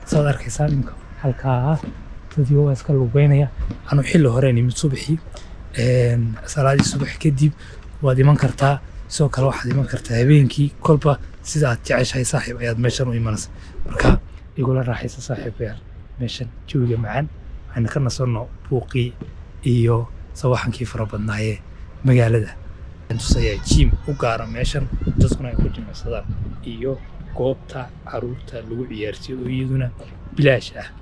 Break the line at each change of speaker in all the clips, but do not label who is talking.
saad arkaysaa imka halkaa dadii waa iska lugeynaya anu xilli horeen imid subaxii een, salaadii subax kadib waad iman kartaa sidoo kale waxaad iman kartaa habeenkii kolba sida aad jeceshahay saaxiib ayaad meeshan u imanaysa marka igula raaxaysa saaxiibayaal meeshan jawiga macaan waxayna ka nasanno buuqii iyo sawaxankii fara badnaayee magaalada tusaya jim u gaara meeshan dadkuna ay ku jimicsadaan iyo goobta caruurta lagu ciyaarsiyo oo iyaduna bilaash ah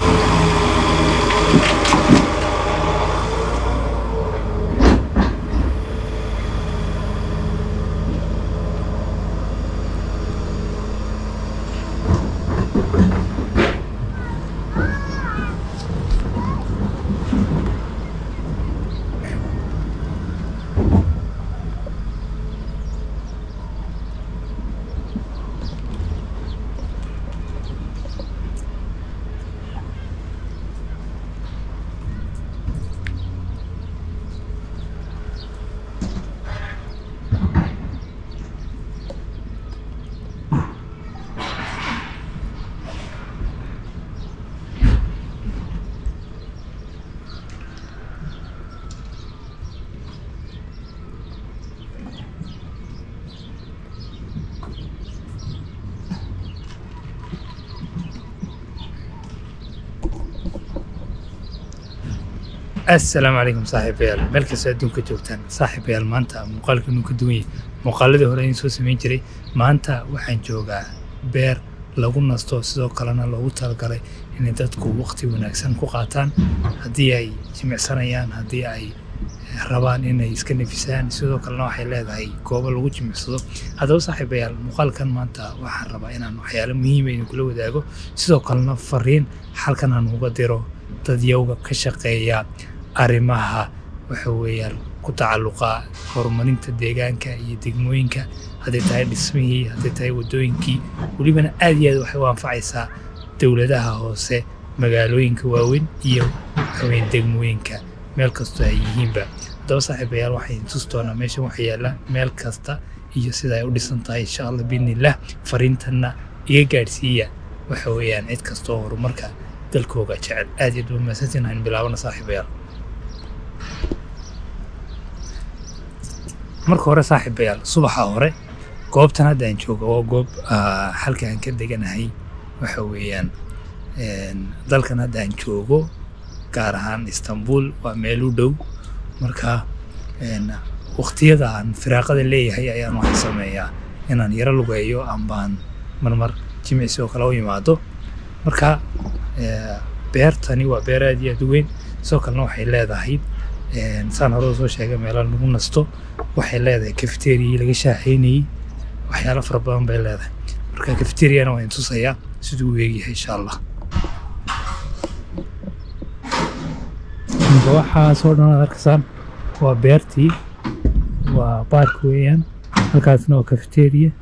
asalaamu calaykum saaxiibayaal meel kastoo adduunka joogtaan saaxiibayaal maanta muuqaalka inuu ka duwan yahay muuqaaladii hore in soo samayn jiray maanta waxaan joogaa beer lagu nasto sidoo kalena loogu talagalay inay dadku waqti wanaagsan ku qaataan haddii ay jimicsanayaan haddii ay rabaan inay iska nafisaan sidoo kalena waxay leedahay goobo lagu jimicsado haddaba saaxiibayaal muuqaalkan maanta waxaan rabaa inaan waxyaalo muhiima idinkula wadaago sidoo kalena fariin halkan aan uga diro dadyowga ka shaqeeya arrimaha waxa weeyaan ku tacalluqa horumarinta deegaanka iyo degmooyinka hadday tahay dhismihii hadday tahay waddooyinkii welibana aad iyo aad waxay u anfacaysaa dowladaha hoose magaalooyinka waaweyn iyo waxaweyn degmooyinka meel kastoo ay yihiinba haddaba saaxiibayaal waxaan tusi doonaa meeshan waxa yaalla meel kasta iyo sida ay u dhisan tahay insha allah biidnillah fariintanna iga gaadhsiiya waxa weeyaan cid kastoo horumarka dalkooga jecel aad iyo aad mahadsantiin aan bilaabana saaxiibayaal marka hore saaxiibayaal subaxa hore goobtan hadda aan jooga waa goob ah, halka aan ka deganahay waxa weeyaan een, dalkan hadda aan joogo gaar ahaan istanbul waa meel u dhow marka een, waqtiyada aan firaaqada leeyahay ayaan waxaan sameeyaa inaan yaro lugeeyo ambaan marmar jimicsi oo kale u imaado marka ee, beertani waa beer aad iyo aad u weyn sidoo kalena waxay leedahay een, saan hore soo sheegay meelo lagu nasto waxay leedahay cafeteriyi laga shaaxeynayey waxyaalo fara badan bay leedahay marka cafeteriana waan tusayaa siduu u eegyahay insha allah Marka waxaasoo dhan aad arkaysaan waa beertii waa baark weeyaan halkaasna waa cafeteria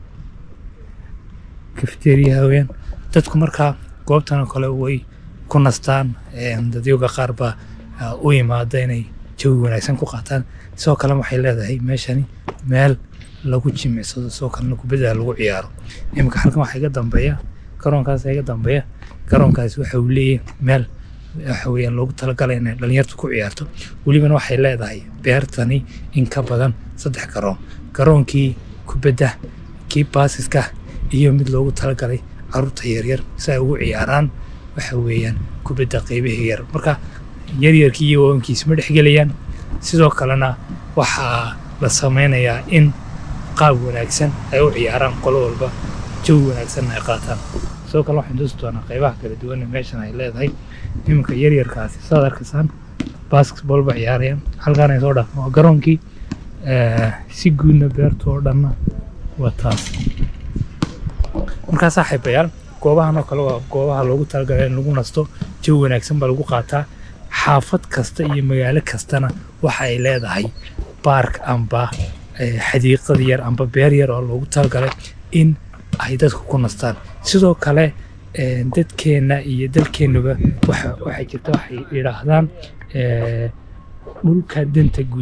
cafeteriyaha weeyaan dadku markaa goobtan oo kale way ku nastaan een, dadyoga qaar baa ah, u imaada inay jawi wanaagsan ku qaataan sidoo kale waxay leedahay meeshani meel lagu jimicsado sidoo kalena kubadda lagu ciyaaro iminka halkan waxaa iga dambeeya garoonkaas iga dambeeya garoonkaasi waxa uu leeyahay meel waxa weeyaan loogu talagalay inay dhalinyartu ku ciyaarto welibana waxay leedahay beertani in ka badan saddex garoon garoonkii kubadda kii baasiska iyo mid loogu talagalay caruurta yaryar si ay ugu ciyaaraan waxa weeyaan kubadda qeybaha yar marka yaryarkii iyo waawankiis ma dhexgelayaan sidoo kalena waxaa la sameynayaa in qaab wanaagsan ay u ciyaaraan qolo walba jawi wanaagsan ay qaataan sidoo kale waxaan tusi doonaa qeybaha kala duwan ee meeshan ay leedahay iminka yaryarkaasi saad arkaysaan basketball ba ciyaarayaan halkaan ay soo dhaafan waa garoonkii eh, si guudna beerta oo dhanna waa taas markaa saaxiibayaal goobahan oo kale waa goobaha loogu talagalay in lagu nasto jawi wanaagsan baa lagu qaataa xaafad kasta iyo magaalo kastana waxa ay leedahay baark amba eh, xadiiqad yar amba beer yar oo loogu talagalay in ay dadku ku nastaan sidoo kale eh, dadkeenna iyo dalkeennuba waxa waxay jirta waxay yidhaahdaan eh, dhulka danta guud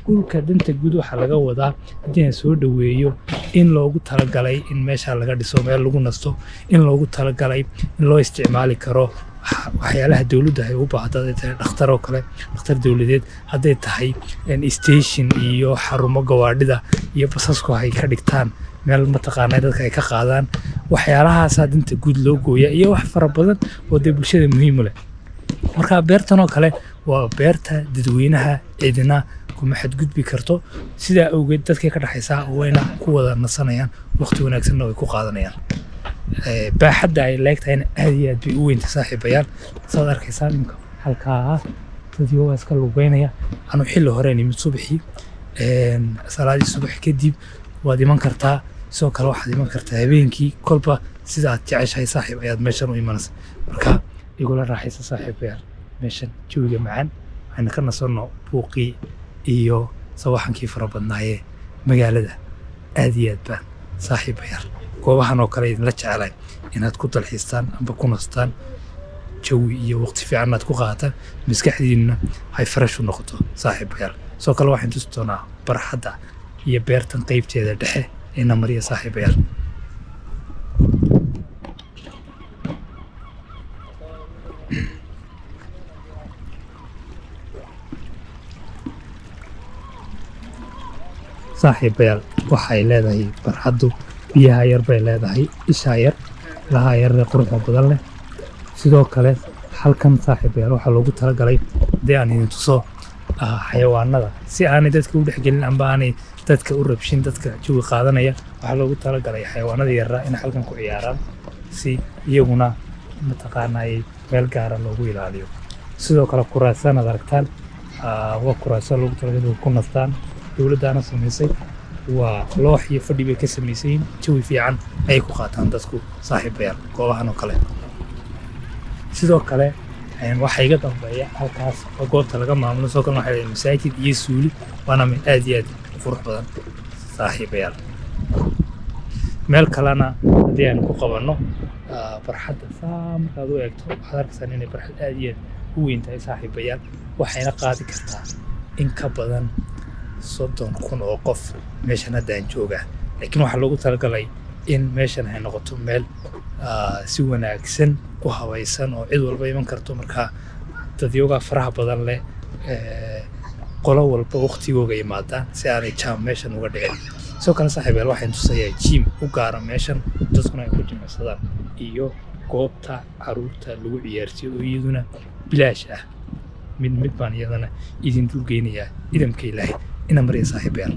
dhulka danta guud waxaa laga wadaa haddii aan soo dhoweeyo in loogu talagalay in meesha laga dhiso meel lagu nasto in loogu talagalay in loo isticmaali karo wax- waxyaalaha dowladda ay u baahdo hadday tahay dhakhtar oo kale dhakhtar dowladeed hadday tahay een, station iyo xarumo gawaadhida iyo basasku ay ka dhigtaan meel mataqaanaa dadka ay ka qaadaan waxyaalahaasaa danta guud loo gooya iyo wax fara badan oo dee bulshada muhiim u leh marka beertan oo kale waa beerta dadweynaha cidina kuma xadgudbi karto sidaa awgeed dadkay ka dhexaysaa wayna ku wada nasanayaan waqti wanaagsanna way ku qaadanayaan Eh, baaxadda ay leegtahayna aad iyo aad bay u weynta saaxiibayaan saad arkaysaa imka halkaa dadii waa iska lugeynaya anu xilli horeen imid subaxii een, salaadii subax kadib waad iman kartaa sidoo kale waxaad iman kartaa habeenkii kolba sida aad jeceshahay saaxiib ayaad meeshan u imanaysa marka igula raaxaysa saaxiibayaal meeshan jawiga macaan waxayna ka nasanno buuqii iyo sawaxankii fara badnaayee magaalada aad iyo aad baan saaxiibayaal goobahan oo kale idinla jecelahay inaad ku dalxiistaan amba ku nastaan jawi iyo waqti fiican aad ku qaataan maskaxdiinna hay farash u noqoto saaxiibayaal sidoo kale waxaan tusi doonaa barxadda iyo beertan qeybteeda dhexe ee namariya saaxiibayaal saaxiibayaal waxay leedahay barxaddu biyaha yar bay leedahay ishaa yar lahaa yar ee quruxda badan leh sidoo kale halkan saaxiibayaal waxaa loogu talagalay haddii aan idin tuso ah, xayawaanada si aanay dadka u dhexgelin amba aanay dadka u rabshin dadka jawi qaadanaya waxaa loogu talagalay xayawaanada yaraa inay halkan ku ciyaaraan si iyaguna mataqaanay meel gaara loogu ilaaliyo sidoo kale kuraasaan aad aragtaan ah, waa kuraasaan loogu talagalay inay ku nastaan dowladdaana samaysay waa loox iyo fadhi bay ka samaysan yihiin jawi fiican ayay ku qaataan dadku saaxiibayaal goobahan oo kale sidoo kale een, waxaa iga dambeeya halkaas oo goobta laga maamulo sidoo kale waxaa leedahay masaajid iyo suuli waana meel aad iyo aad u qurux badan saaxiibayaal meel kalena haddii aynu ku qabanno ah, barxadda saa markaad u eegto waxaad arkaysaan inay barxad aad iyo aad u weyn tahay saaxiibayaal waxayna qaadi kartaa in ka badan soddon kun oo qof meeshan hadda aan joogaa laakiin waxaa loogu talagalay in meeshan ay noqoto meel ah, si wanaagsan u habaysan oo cid walba iman karto markaa dadyogaa faraha badan leh eh, qolo walba waqtigooga yimaadaan si aanay jaam meeshan uga dhicin sidoo kale saaxiibayaal waxaan tusayaa jiim u gaara meeshan dadkuna ay ku jimicsadaan iyo goobta caruurta lagu ciyaarsiyo oo iyaduna bilaash ah mid mid baan iyadana idin dulgeynayaa idamka ilaahay ina mariya saaxiibayaal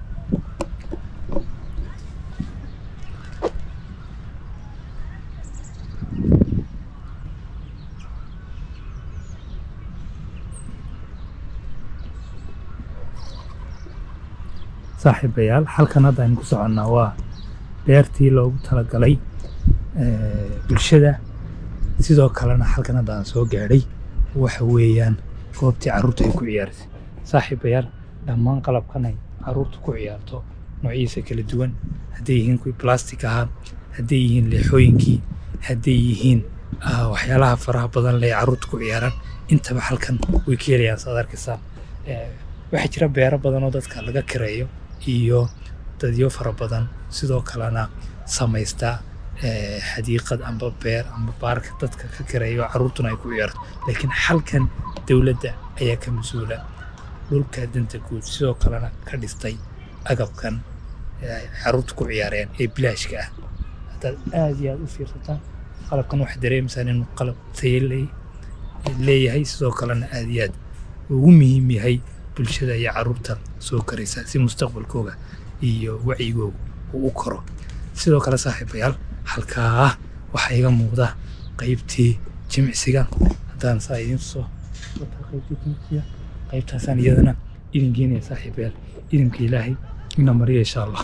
saaxiibayaal halkan hadda aynu ku soconnaa waa beertii loogu talagalay eh, bulshada sidoo kalena halkan hadda aan soo gaadhay waxa weeyaan goobtii carruurta ay ku ciyaartay saaxiibayaal dhammaan qalabkan ay carruurta ku ciyaarto noociisa kala duwan hadday yihiin kuwii plastic ahaa hadday yihiin leexooyinkii hadday yihiin ah, waxyaalaha faraha badan leh ee carruurta ku ciyaaraan intaba halkan way ka helayaan saad arkaysaa Eh, waxaa jira beero badan oo dadka laga kireeyo iyo dadyo fara badan sidoo kalena samaysta eh, xadiiqad amba beer amba baarka dadka ka kireeyo carruurtuna ay ku ciyaarto laakiin halkan dowladda ayaa ka mas-uula dhulka danta guud sidoo kalena ka dhistay agabkan eh, ay carruurta ku ciyaareen ee bilaashka ah haddaad aad iyo aad u fiirsataan qalabkan waxaad dareemaysaan inuu qalab tayo le- leeyahay sidoo kalena aad iyo aad ugu muhiim yahay bulshada iyo carruurta soo karaysa si mustaqbalkooga iyo wacyigooga uu u koro sidoo kale saaxiibayaal halkaa waxaa iga muuqda qaybtii jimicsiga haddaan saa idiin soo wataa qaybtii jimicsiga qaybtaasaan iyadana idin geenaya saaxiibayaal idinka ilaahay ina mariya insha allah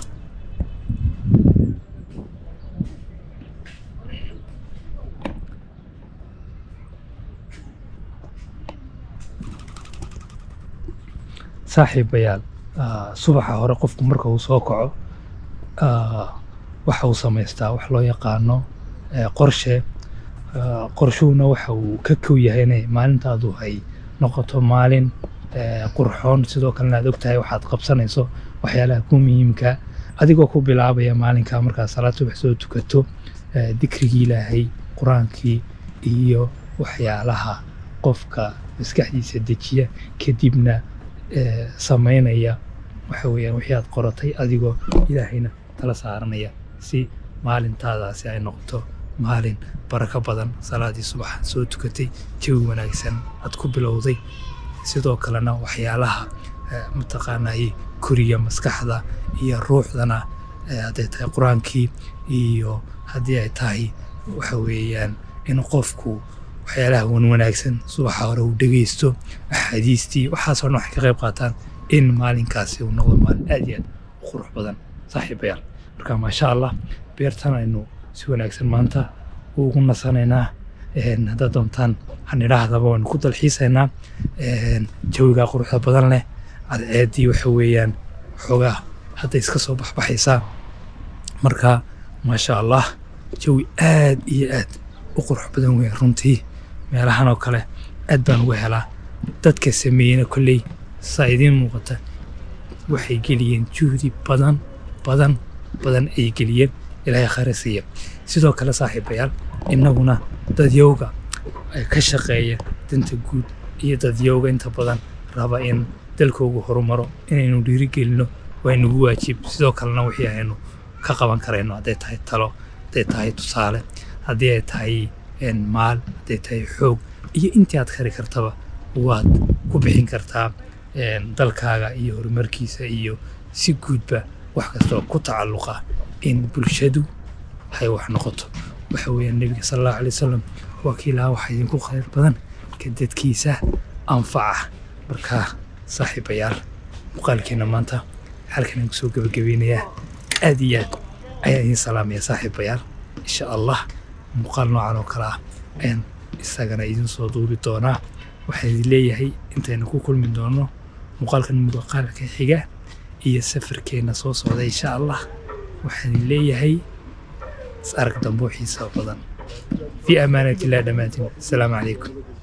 saaxiibayaal ah, subaxa hore qofku marka uu soo kaco ah, waxa uu samaystaa wax loo yaqaano eh, qorshe Ah, qorshuhuna waxa uu ka kow yahay inay maalintaadu ay noqoto maalin qurxoon sidoo kalena aad ogtahay waxaad qabsanayso waxyaalaha ku muhiimka adigoo ku bilaabaya maalinka markaad salaad subax soo tukato dikrigii ilaahay qur-aankii iyo waxyaalaha qofka maskaxdiisa dejiya kadibna samaynaya waxa weeyaan wixii aad qoratay adigoo ilaahayna tala saaranaya si maalintaadaasi ay noqoto maalin barako badan salaadii subax soo tukatay jawi wanaagsan aad ku bilowday sidoo kalena waxyaalaha mataqaanay koriya maskaxda iyo ruuxdana hadday tahay qur-aankii iyo haddii ay tahay waxa weeyaan in qofku waxyaalaha wanwanaagsan subaxa hore uu dhegeysto axaadiistii waxaasoo dhan waxay ka qayb qaataan in maalinkaasi uu noqdo maalin aad iyo aad u qurux badan saaxiibayaal marka maasha allah beertan aynu si wanaagsan maanta ugu nasanaynaa haddaad doontaan hanidhaahdaba waynu ku dalxiisaynaa jawigaa quruxda badan leh cadceeddii waxa weeyaan xoogaa hadda iska soo baxbaxaysaa marka maasha allah jawi aad iyo aad u qurux badan weyn runtii meelahan oo kale aad baan uga helaa dadka sameeyena kolley saa idiin muuqata waxay geliyeen juhdi badan badan badan ay geliyeen ilaahay khayra siiya sidoo kale saaxiibayaal innaguna dadyowga ka shaqeeya danta guud iyo dadyowga inta badan raba in dalkoogu horumaro inaynu dhiirigelino waa inagu waajib sidoo kalena wixii aynu ka qaban karayno hadday tahay talo hadday tahay tusaale haddii ay tahay maal hadday tahay xoog iyo intii aad kari kartaba waad ku bixin kartaa dalkaaga iyo horumarkiisa iyo si guudba wax kastoo ku tacalluqa in bulshadu hay wax noqoto waxa weeyaan nebiga sala allahu alay wasalam waa kii lahaa waxa idinku khayr badan ka dadkiisa anfaca markaa saaxiibayaal muuqaalkeena maanta halkan aan kusoo gebagabeynayaa aad iyo aad ayaan idiin salaamaya saaxiibayaal insha allah muuqaal noocan oo kale ah ayaan isagana idiin soo duubi doonaa waxaan idin leeyahay intaynu ku kulmi doono muuqaalkan muuqaalka xiga iyo safarkeenna soo socda insha allah waxaan idin leeyahay is arag dambo xiisa badan في أمانة الله دماتنا السلام عليكم